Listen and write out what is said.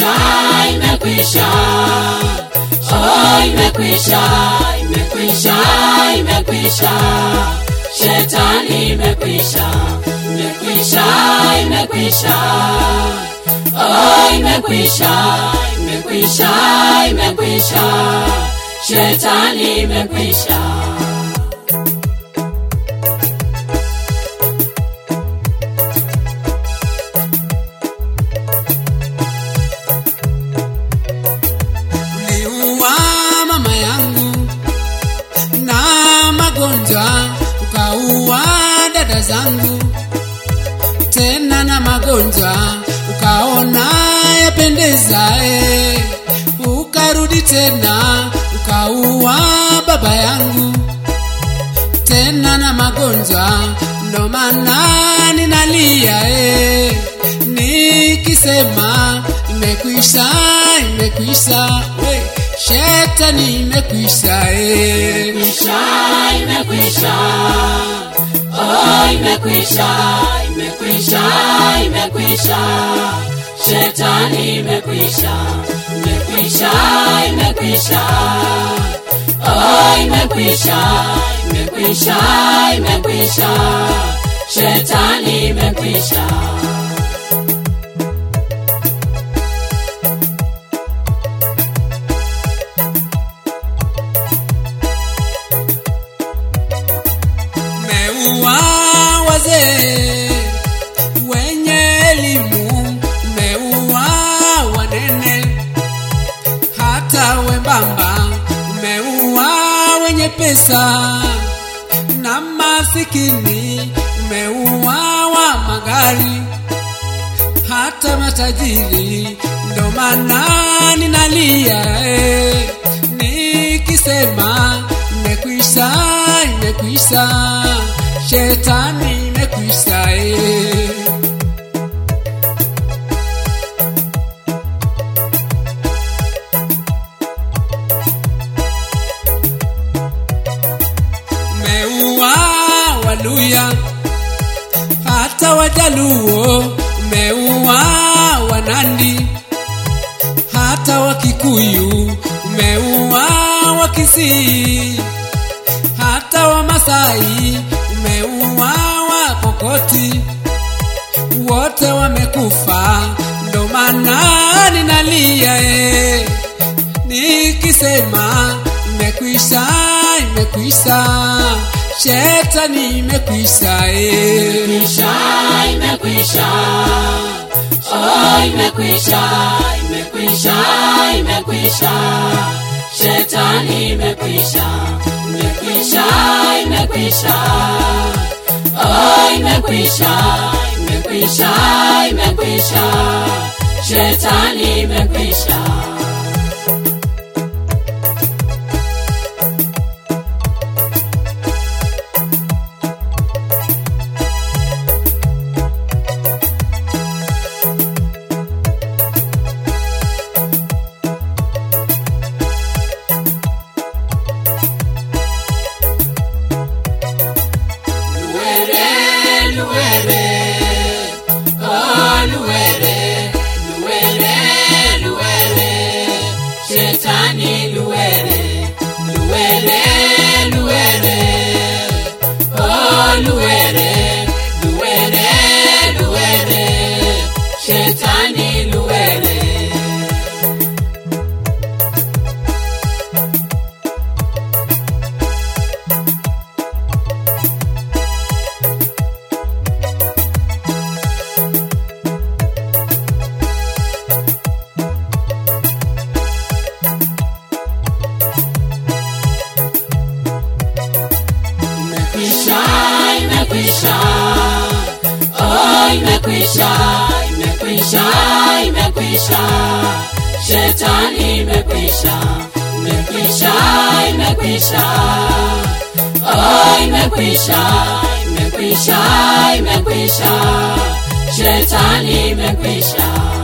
imekwisha imekwisha oh imekwisha imekwisha imekwisha shetani imekwisha imekwisha imekwisha oh imekwisha imekwisha imekwisha shetani imekwisha uliua mama yangu na magonjwa ukaua dada zangu tena na magonjwa ukaona yapendeza eh. ukarudi tena ukaua baba yangu tena na magonjwa ndo maana ninalia eh. nikisema imekwisha imekwisha we shetani imekwisha eh. imekwisha imekwisha oh imekwisha imekwisha imekwisha shetani imekwisha imekwisha imekwisha oh imekwisha imekwisha imekwisha shetani imekwisha umeua wazee wenye elimu, umeua wanene hata wembamba, umeua wenye pesa na masikini, umeua wa magari hata matajiri. Ndo maana ninalia eh, nikisema imekwisha, imekwisha, shetani imekwisha eh. umeua Waluya hata Wajaluo, umeua Wanandi hata Wakikuyu, umeua Wakisii hata Wamasai, umeua Wapokoti, wote wamekufa, ndo maana ninalia eh nikisema imekwisha, imekwisha, shetani imekwisha eh. imekwisha imekwisha oh imekwisha imekwisha imekwisha shetani imekwisha imekwisha imekwisha oh imekwisha imekwisha imekwisha shetani imekwisha Luere, luere, oh luere, luere, luere, shetani luere, luere, luere, oh luere, luere, luere, shetani luere. imekwisha imekwisha oh imekwisha imekwisha imekwisha shetani imekwisha imekwisha imekwisha oh imekwisha imekwisha imekwisha shetani imekwisha